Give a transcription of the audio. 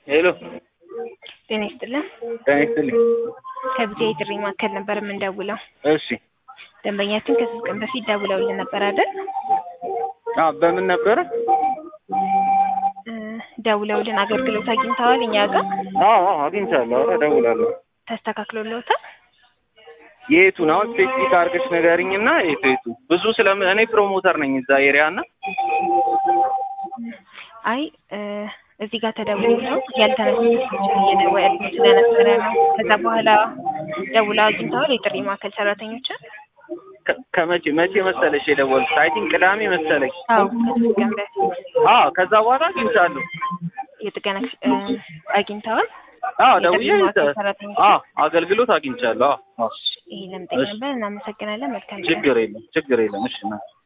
ሄሎ ጤና ይስጥልን። ጤና ይስጥልኝ። ከቢጃ የጥሪ ማዕከል ነበር የምንደውለው። እሺ ደንበኛችን ከሶስት ቀን በፊት ደውለውልን ነበር አይደል? አዎ በምን ነበረ? እ ደውለውልን አገልግሎት አግኝተዋል እኛ ጋር አዎ አዎ አግኝቻለሁ። ኧረ እደውላለሁ። ተስተካክሎልዎታል? የቱን አሁን ስፔሲፊክ አድርገሽ ንገሪኝና የቱ የቱ ብዙ ስለም እኔ ፕሮሞተር ነኝ እዛ ኤሪያ እና አይ እ እዚህ ጋር ተደውሎ ነው ያልተነሱ ስልኮችን እየደወሉ ስለነበረ ነው። ከዛ በኋላ ደውለው አግኝተዋል የጥሪ ማዕከል ሰራተኞችን? ከ- ከመቼ መቼ መሰለሽ የደወልኩት? አይ ቲንክ ቅዳሜ መሰለኝ። አዎ ከሶስት ቀን በፊት አዎ ከዛ በኋላ አግኝቻለሁ። የጥገና ክፍ- እ አግኝተዋል? አዎ የጥሪ ደውዬ ማዕከል ሰራተኞች አዎ አገልግሎት አግኝቻለሁ። አዎ አዎ ይሄ ለምጠይቅ ነበር። እናመሰግናለን። መልካም ቀን። ችግር የለም ችግር የለም። እሺ ና